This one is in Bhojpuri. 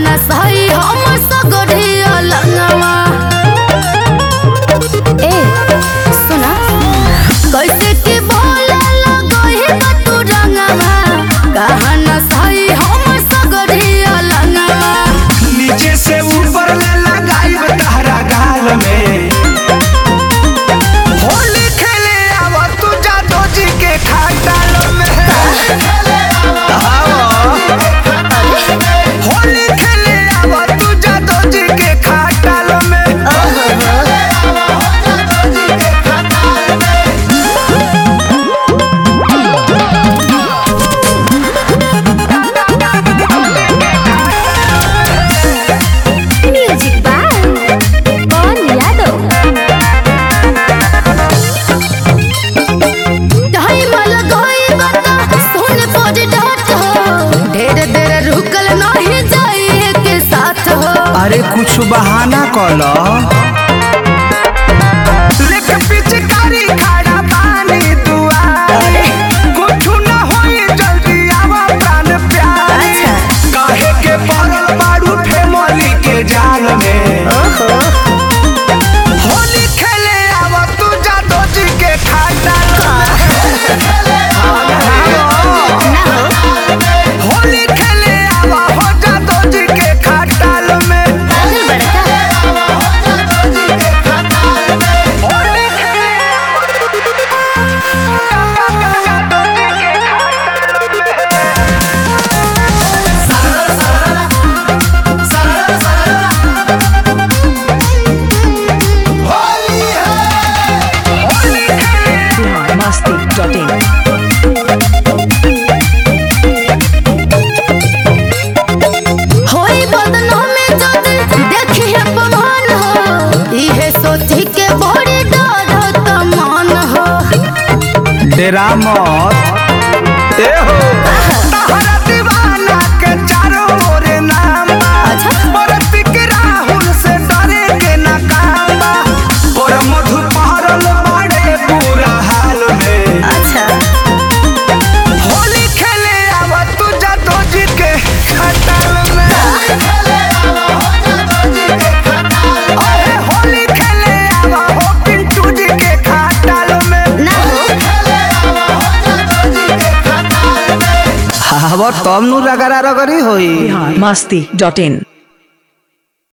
न सही हम सगरिया लंगवा ए सुना कैसे के बोले लगही बा तू रंगवा कहा न सही हम सगरिया लंगवा नीचे से ऊपर ले लगाई तहरा गाल में होली खेले आवा तू जादो जी के खाटाल में आवा। होली खेले आवा तू जादो जी के खाटाल में म्यूजिक बाय कौन यादव ढाई मल गई बता सुन पड़ डाट हो ढेर देर रुकल नहीं जाइए के साथ हो अरे कुछ बहाना कलो लेके पिचकारी खड़ा पानी दुआरे कुछ न होई जल्दी आवा प्राण प्यारे अच्छा। काहे के पड़ल बारू फेमली के जाल में होली खेले आवा तू जादो जी के खाटाल होली खेले आवा हो जादो जी के खाटाल में पागल बड़का होली खेले Masti.in. होई बदनों में जद देखिए पवन हो इहे सोची के बड़ी डर त मन हो डेरा मत ए हो तहरा दीवाना के चारों ओर नाम बा अच्छा। बरती के राहुल से डरे के ना काम बा और मधु पहरल बाड़े पूरा हाल में अच्छा होली खेले आवा तू जादो जी के खटाल में अरे होली खेले आवा हो पिंटू जी के खटाल में ना हो आवा तब नु रगड़ा रगड़ी होई Masti.in.